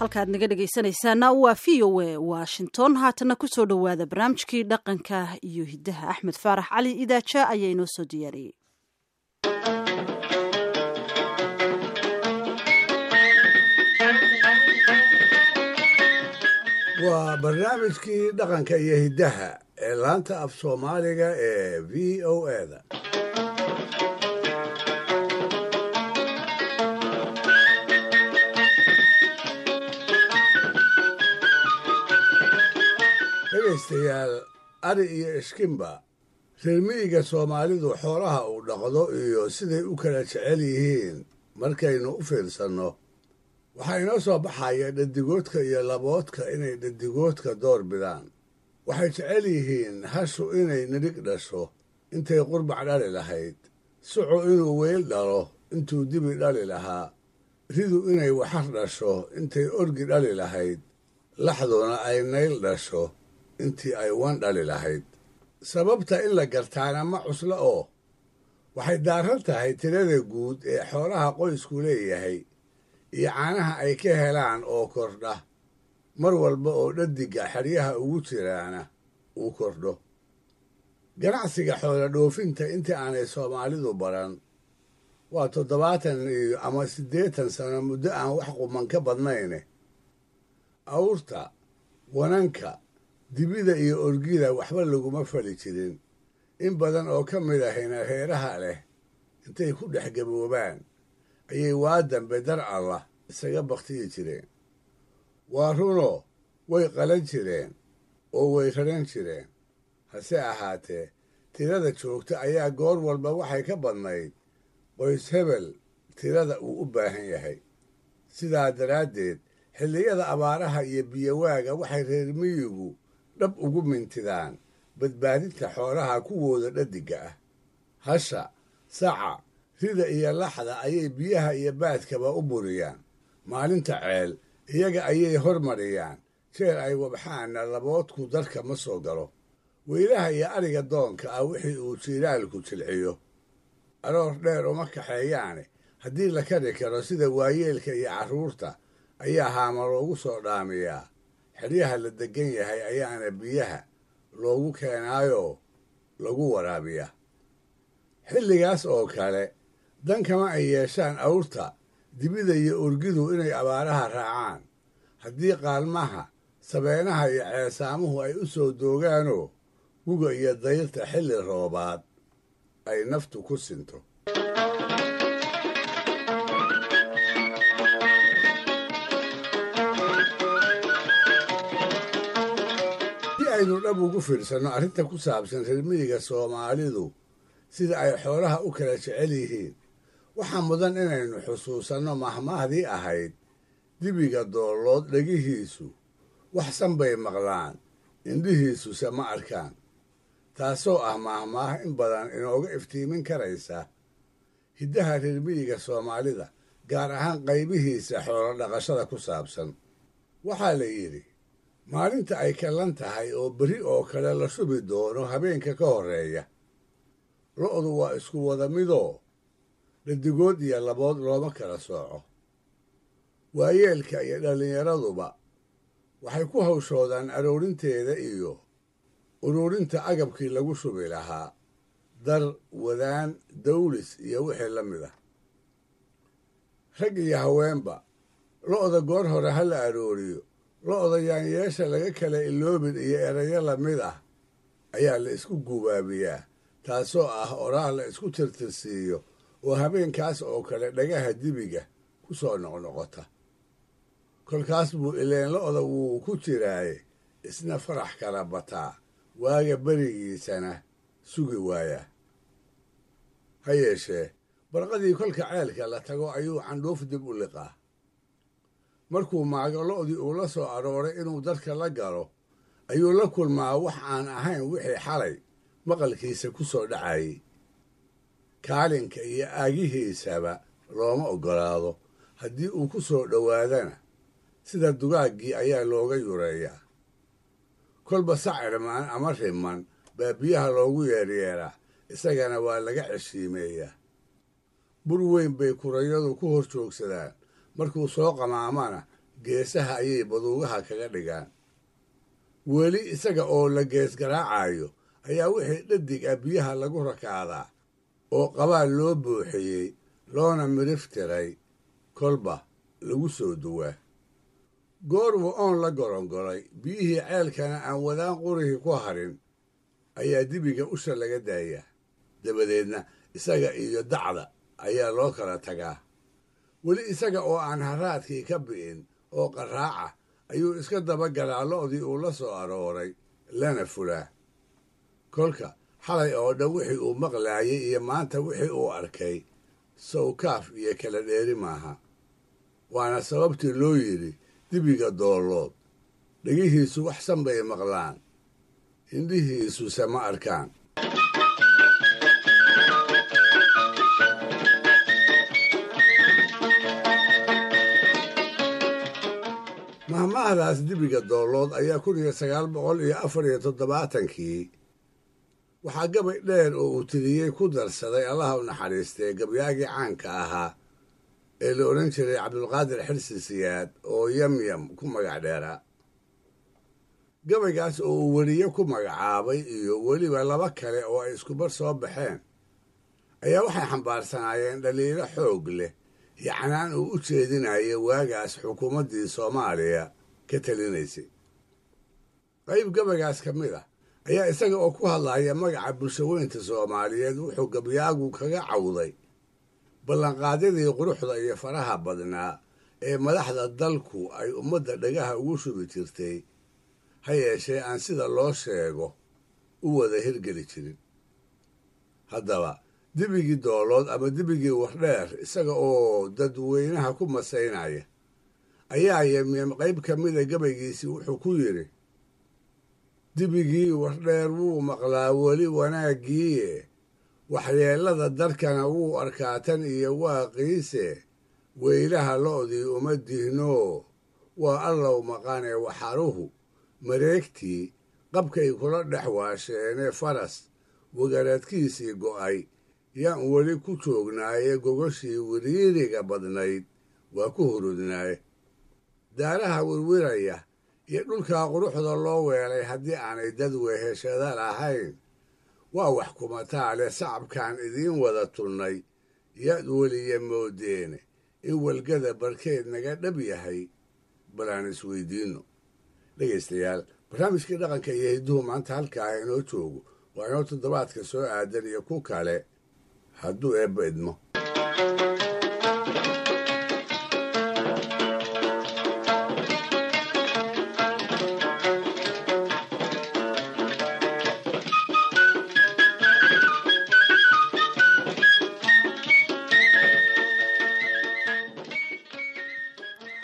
halkaad naga dhegaysanaysaana waa v o a washington haatana kusoo dhowaada barnaamijkii dhaqanka iyo hidaha axmed faarax cali idaaja ayaa inoo soo diyaariyey waa barnaamijkii dhaqanka iyo hiddaha ee laanta af soomaaliga ee v o eda dhegaystayaal ari iyo ishkimba reermiyiga soomaalidu xoolaha uu dhaqdo iyo siday u kala jecel yihiin markaynu u fiirsanno waxaa inoo soo baxaya dhadigoodka iyo laboodka inay dhadigoodka door bidaan waxay jecel yihiin hashu inay nidhig dhasho intay qurbac dhali lahayd sucu inuu weyl dhalo intuu dibi dhali lahaa ridu inay waxar dhasho intay orgi dhali lahayd laxduna ay nayl dhasho intii ay wan dhali lahayd sababta in la gartaana ma cuslo oo waxay daaran tahay tirada guud ee xoolaha qoysku leeyahay iyo caanaha ay ka helaan oo kordha mar walba oo dhadiga xeryaha ugu jiraana uu kordho ganacsiga xoola dhoofinta intii aanay soomaalidu baran waa toddobaatan iyo ama siddeetan sano muddo aan wax quman ka badnayne awrta wananka dibida iyo orgida waxba laguma fali jirin in badan oo ka mid ahayna reeraha leh intay ku dhex gaboobaan ayay waa dambe dar allah isaga bakhtiyi jireen waa runoo way qalan jireen oo way raran jireen hase ahaatee tirada joogta ayaa goor walba waxay ka badnayd qoys hebel tirada uu u baahan yahay sidaa daraaddeed xilliyada abaaraha iyo biyowaaga waxay reer miyigu dhab ugu mintidaan badbaadinta xoolaha kuwooda dhadiga ah hasha saca rida iyo laxda ayay biyaha iyo baadkaba u buriyaan maalinta ceel iyaga ayay hormariyaan jeer ay wabxaanna laboodku darka ma soo galo weylaha iyo ariga doonka ah wixii uu jiilaalku jilciyo aroor dheer uma kaxeeyaane haddii la kari karo sida waayeelka iyo carruurta ayaa haama loogu soo dhaamiyaa xeryaha la deggan yahay ayaana biyaha loogu keenaayoo lagu waraabiyaa xilligaas oo kale dan kama ay yeeshaan awrta dibida iyo orgidu inay abaaraha raacaan haddii qaalmaha sabeenaha iyo ceesaamuhu ay u soo doogaanoo guga iyo dayrta xilli roobaad ay naftu ku sinto si aynu dhab ugu fiirsanno arrinta ku saabsan reermiyiga soomaalidu sida ay xoolaha u kala jecel yihiin waxaa mudan inaynu xusuusanno mahmaahdii ahayd dibiga doollood dhegihiisu waxsan bay maqlaan indhihiisuse ma arkaan taasoo ah mahmaah in badan inooga iftiimin karaysa hiddaha reermiyiga soomaalida gaar ahaan qaybihiisa xoolo dhaqashada ku saabsan waxaa la yidhi maalinta ay kallan tahay oo berri oo kale la shubi doono habeenka ka horreeya lo'du waa isku wada midoo dhadigood iyo labood looma kala sooco waayeelka iyo dhallinyaraduba waxay ku hawshoodaan aroorinteeda iyo uruurinta agabkii lagu shubi lahaa dar wadaan dawlis iyo wixii la mid ah rag iyo haweenba lo'da goor hore ha la arooriyo lo'da yaanyeesha laga kala iloobin iyo erayo lamid ah ayaa la isku gubaabiyaa taasoo ah oraah la isku tirtirsiiyo oo habeenkaas oo kale dhagaha dibiga ku soo noqnoqota kolkaas buu ileen lo'da wuu ku jiraaye isna farax kala bataa waaga berigiisana sugi waayaa ha yeeshee barqadii kolka ceelka la tago ayuu candhuuf dib u liqaa markuu maago lo'dii uu la soo arooray inuu dadka la galo ayuu la kulmaa wax aan ahayn wixii xalay maqalkiisa ku soo dhacayay kaalinka iyo aagihiisaba looma oggolaado haddii uu ku soo dhowaadana sida dugaaggii ayaa looga yureeyaa kolba sacirmaan ama riman baa biyaha loogu yeeryeeraa isagana waa laga ceshiimeeyaa bur weyn bay kurayadu ku hor joogsadaan markuu soo qamaamana geesaha ayay baduugaha kaga dhigaan weli isaga oo la gees garaacayo ayaa wixii dhadig ah biyaha lagu rakaadaa oo qabaal loo buuxiyey loona midhif tiray kolba lagu soo duwaa goorwu oon la gorongolay biyihii ceelkana aan wadaan qurihii ku harin ayaa dibiga usha laga daayaa dabadeedna isaga iyo dacda ayaa loo kala tagaa weli isaga oo aan haraadkii ka bi'in oo qaraaca ayuu iska dabagalaa lo'dii uu la soo arooray lana fulaa kolka xalay oo dhan wixii uu maqlaayay iyo maanta wixii uu arkay sawkaaf iyo kala dheeri maaha waana sababtii loo yidhi dibiga doollood dhegihiisu waxsan bay maqlaan indhihiisuse ma arkaan mahmahdaas dibiga doollood ayaa kun iyo sagaal boqol iyo afar iyo toddobaatankii waxaa gabay dheer oo uu tiriyey ku darsaday allaha u naxariistee gabyaagii caanka ahaa ee la odhan jiray cabdulqaadir xirsi siyaad oo yamyam ku magac dheeraa gabaygaas oo uu weriye ku magacaabay iyo weliba laba kale oo ay iskubar soo baxeen ayaa waxay xambaarsanaayeen dhaliilo xoog leh yacnaan uu u jeedinaya waagaas xukuumaddii soomaaliya ka talinaysay qayb gabaygaas ka mid ah ayaa isaga oo ku hadlaya magaca bulshaweynta soomaaliyeed wuxuu gabyaagu kaga cawday ballanqaadyadii quruxda iyo faraha badnaa ee madaxda dalku ay ummadda dhagaha ugu shubi jirtay ha yeeshee aan sida loo sheego u wada hirgeli jirin haddaba dibigii doolood ama dibigii wardheer isaga oo dadweynaha ku masaynaya ayaa yemyem qayb ka mida gabaygiisii wuxuu ku yidhi dibigii wardheer wuu maqlaa weli wanaaggiiye waxyeellada darkana wuu arkaa tan iyo waaqiise weylaha lo'dii uma dihnoo waa allow maqanee waxaruhu mareegtii qabkay kula dhex waasheenee faras wagaradkiisii go'ay yaan weli ku joognaaye gogoshii wiriiriga badnayd waa ku hurudnaaye daaraha wirwiraya iyo dhulkaa quruxda loo weelay haddii aanay dad weheshada lahayn waa wax kumataale sacabkaan idiin wada tunnay yaad weliya moodeene in walgada barkeed naga dhab yahay bal aan isweydiinno dhegaystayaal barnaamijkii dhaqanka iyo hidduhu maanta halkaa inoo joogo waa inoo toddobaadka soo aadan iyo ku kale hadduu eebba idmo